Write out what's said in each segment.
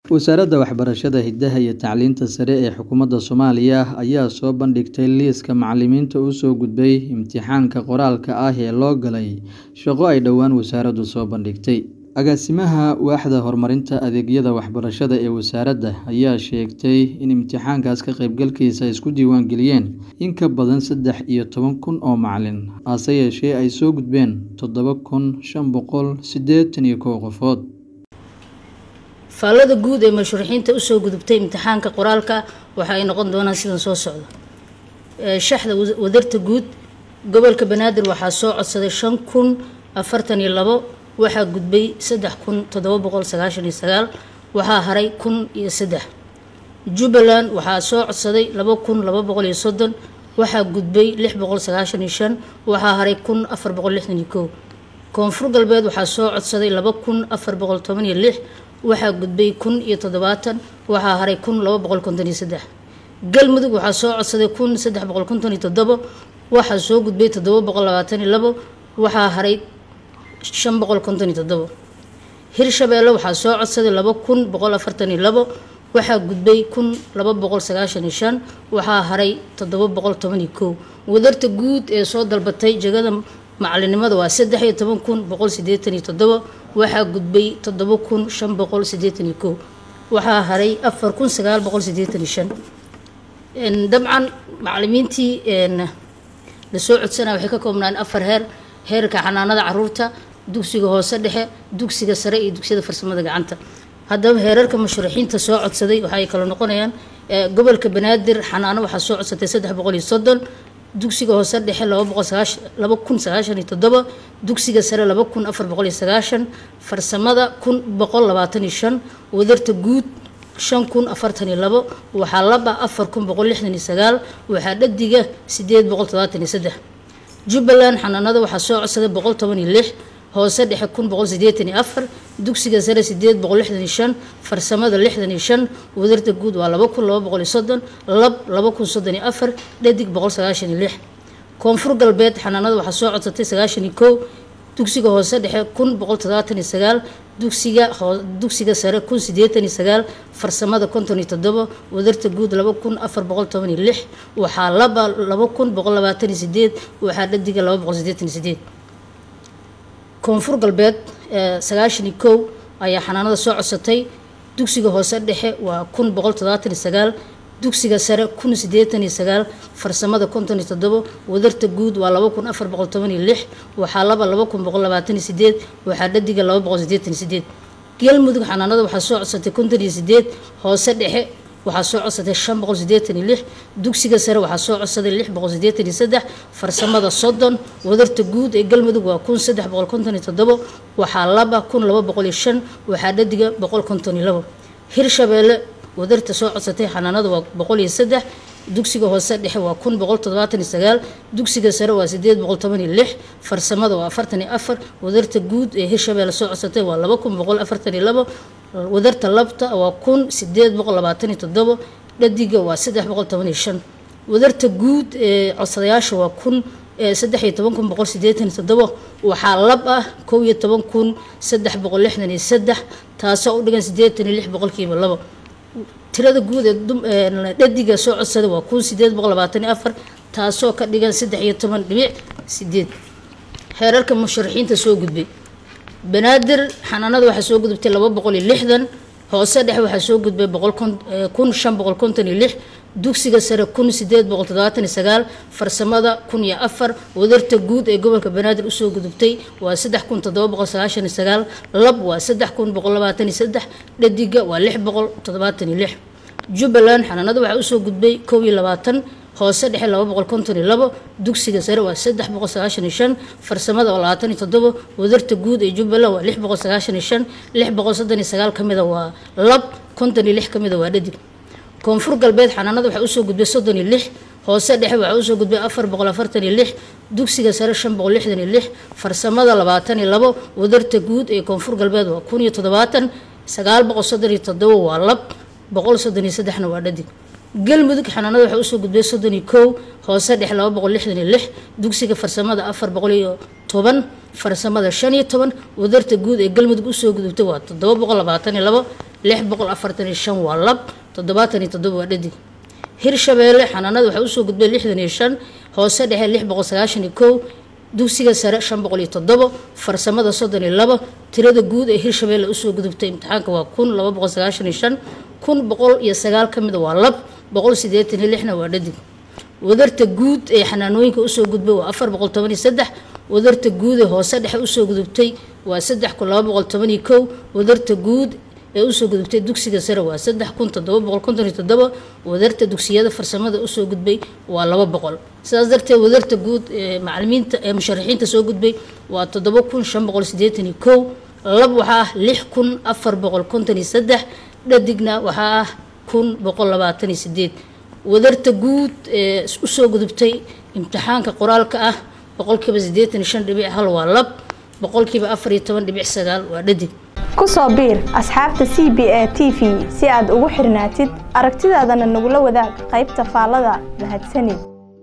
Wasaaradda Waxbarashada, Hidaha iyo Tacliinta Sare ee Xukuumadda Soomaaliya ayaa soo bandhigtay liiska macallimiinta u soo gudbay imtixaanka qoraalka ah ee loo galay shaqo ay dhowaan wasaaraddu soo bandhigtay. Agaasimaha Waaxda Horumarinta Adeegyada Waxbarashada ee wasaaradda ayaa sheegtay in imtixaankaas ka qaybgalkiisa ay isku diiwaan geliyeen in ka badan saddex iyo toban kun oo macallin, hase yeeshee ay soo gudbeen toddoba kun shan boqol siddeetan iyo kow qofood. faallada guud ee mashruuciinta usoo gudubtay imtixaanka qoraalka waxa ay noqon doonaan sidan soo socda shaxda wadarta guud gobolka banaadir waxaa soo codsaday shan kun afartan iyo labo waxaa gudbay saddex kun toddoba boqol sagaashan iyo sagaal waxaa haray kun iyo saddex jubbaland waxaa soo codsaday laba kun laba boqol iyo soddon waxaa gudbay lix boqol sagaashan iyo shan waxaa haray kun afar boqol lixdan iyo kow koonfur galbeed waxaa soo codsaday laba kun afar boqol toban iyo lix waxaa gudbay kun iyo toddobaatan waxaa haray kun laba boqol konton iyo saddex galmudug waxaa soo codsaday kun saddex boqol konton iyo toddobo waxaa soo gudbay toddoba boqol labaatan iyo labo waxaa haray shan boqol konton iyo toddobo hirshabeelle waxaa soo codsaday laba kun boqol afartan iyo labo waxaa gudbay kun laba boqol sagaashan iyo shan waxaa haray toddoba boqol toban iyo kow wadarta guud ee soo dalbatay jegada macalinimada waa saddex iyo toban kun boqol sideetan iyo toddobo waxaa gudbay toddoba kun shan boqol sideetan iyo kow waxaa haray afar kun sagaal boqol sideetan iyo shan dabcan macalimiintii lasoo codsanaya waxay ka koobnaan afar heer heerka xanaanada caruurta dugsiga hoose dhexe dugsiga sare iyo dugsiyada farsamada gacanta haddaba heerarka mashruuxiinta soo codsaday waxa ay kala noqonayaan gobolka banaadir xanaano waxaa soo codsatay saddex boqol iyo soddon dugsiga hoose dhexe laba kun sagaashan iyo toddoba dugsiga sare laba kun afar boqol iyo sagaashan farsamada kun boqol labaatan iyo shan wadarta guud shan kun afartan iyo labo waxaa laba afar kun boqol lixdan iyo sagaal waxaa dhadiga sideed boqol todobaatan iyo saddex jubbaland xanaanada waxaa soo codsaday boqol toban iyo lix hoose dhexe kun boqol sideetan iyo afar dugsiga sare sideed boqol lixdan iyo shan farsamada lixdan iyo shan wadarta guud waa laba kun laba boqol iyo soddon lab laba kun soddon iyo afar dhadig boqol sagaashan iyo lix koonfur galbeed xanaanada waxaa soo codsatay sagaashan iyo kow dugsiga hoose dhexe kun boqol toddobaatan iyo sagaal dugsiga dugsiga sare kun sideetan iyo sagaal farsamada konton iyo toddobo wadarta guud laba kun afar boqol toban iyo lix waxaa laba laba kun boqol labaatan iyo sideed waxaa dhadiga laba boqol sideetan iyo sideed koonfur galbeed sagaashan iyo kow ayaa xanaanada soo codsatay dugsiga hoose dhexe waa kun boqol toddobaatan iyo sagaal dugsiga sare kun sideetan iyo sagaal farsamada konton iyo toddobo wadarta guud waa laba kun afar boqol toban iyo lix waxaa laba laba kun boqol labaatan iyo sideed waxaa dhadiga laba boqol sideetan iyo sideed galmudug xanaanada waxaa soo codsatay konton iyo sideed hoose dhexe waxaa soo codsaday shan boqol sideetan iyo lix dugsiga sare waxaa soo codsaday lix boqol sideetan iyo saddex farsamada soddon wadarta guud ee galmudug waa kun saddex boqol konton iyo toddobo waxaa laba kun laba boqol iyo shan waxaa dhadiga boqol konton iyo labo hirshabeelle wadarta soo codsatay xanaanada waa boqol iyo saddex dugsiga hoose dhexe waa kun boqol toddobaatan iyo sagaal dugsiga sare waa sideed boqol toban iyo lix farsamada waa afartan iyo afar wadarta guud ee hirshabeelle soo codsatay waa laba kun boqol afartan iyo labo wadarta labta waa kun sideed boqol labaatan iyo toddobo dhadiga waa saddex boqol toban iyo shan wadarta guud ee codsadayaasha waa kun saddex iyo toban kun boqol sideetan iyo toddobo waxaa lab ah kow iyo toban kun saddex boqol lixdan iyo saddex taasoo u dhigan sideetan iyo lix boqolkiiba labo tirada guud ee dhadiga soo codsada waa kun sideed boqol labaatan iyo afar taasoo ka dhigan saddex iyo toban dhibic sideed heerarka musharaxiinta soo gudbay banaadir xanaanada waxaa soo gudubtay laba boqol iyo lixdan hoose dhexe waxaa soo gudbay boqol kun shan boqol konton iyo lix dugsiga sare kun sideed boqol toddobaatan iyo sagaal farsamada kun iyo afar wadarta guud ee gobolka banaadir usoo gudubtay waa saddex kun toddoba boqol sagaashan iyo sagaal lab waa saddex kun boqol labaatan iyo saddex dhadiga waa lix boqol toddobaatan iyo lix jubbaland xanaanada waxaa usoo gudbay kow iyo labaatan hoose dhexe laba boqol konton iyo labo dugsiga sare waa saddex boqol sagaashan iyo shan farsamada waa labaatan iyo toddobo wadarta guud ee jubbaland waa lix boqol sagaashan iyo shan lix boqol soddon iyo sagaal ka mida waa lab konton iyo lix ka mida waa dhadig koonfur galbeed xanaanada waxaa usoo gudbay soddon iyo lix hoose dhexe waxaa usoo gudbay afar boqol afartan iyo lix dugsiga sare shan boqol lixdan iyo lix farsamada labaatan iyo labo wadarta guud ee koonfur galbeed waa kun iyo toddobaatan sagaal boqol soddon iyo toddobo waa lab boqol soddon iyo saddexna waa dhadig galmudug xanaanada waxaa usoo gudbay soddon iyo kow hoose dhexe laba boqol lixdan iyo lix dugsiga farsamada afar boqol iyo toban farsamada shan iyo toban wadarta guud ee galmudug usoo gudubtay waa toddoba boqol labaatan iyo labo lix boqol afartan iyo shan waa lab toddobaatan iyo toddoba waa dhadig hirshabeelle xanaanada waxaa usoo gudbay lixdan iyo shan hoose dhexe lix boqol sagaashan iyo kow dugsiga sare shan boqol iyo toddobo farsamada soddon iyo labo tirada guud ee hirshabeelle usoo gudubtay imtixaanka waa kun laba boqol sagaashan iyo shan kun boqol iyo sagaal ka mida waa lab boqol sideetan iyo lixna waa dhadig wadarta guud ee xanaanooyinka usoo gudbay waa afar boqol toban iyo saddex wadarta guud ee hoose dhexe usoo gudubtay waa saddex kun laba boqol toban iyo kow wadarta guud ee usoo gudubtay dugsiga sare waa saddex kun toddoba boqol konton iyo toddoba wadarta dugsiyada farsamada usoo gudbay waa laba boqol sidaas darteed wadarta guud ee macalimiinta ee musharaxiinta soo gudbay waa toddoba kun shan boqol sideetan iyo kow lab waxaa ah lix kun afar boqol konton iyo saddex dhadigna waxaa ah kun boqol labaatan iyo sideed wadarta guud ee usoo gudubtay imtixaanka qoraalka ah boqolkiiba siddeetan iyo shan dhibic hal waa lab boqolkiiba afar iyo toban dhibic sagaal waa dhadig ku soo biir asxaabta c b a t v si aad ugu xirnaatid aragtidaadana nagula wadaag qaybta faallada mahadsanid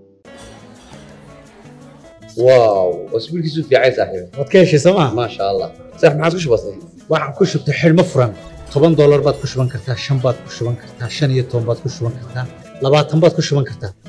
واو واسبوعك يسوف يا عيسى صاحبي waad ka heshay sooma ما شاء الله صح ما عاد وش بصير waxaad ku shubtay xidhmo furan toban doolar baad ku shuban kartaa shan baad ku shuban kartaa shan iyo toban baad ku shuban kartaa labaatan baad ku shuban kartaa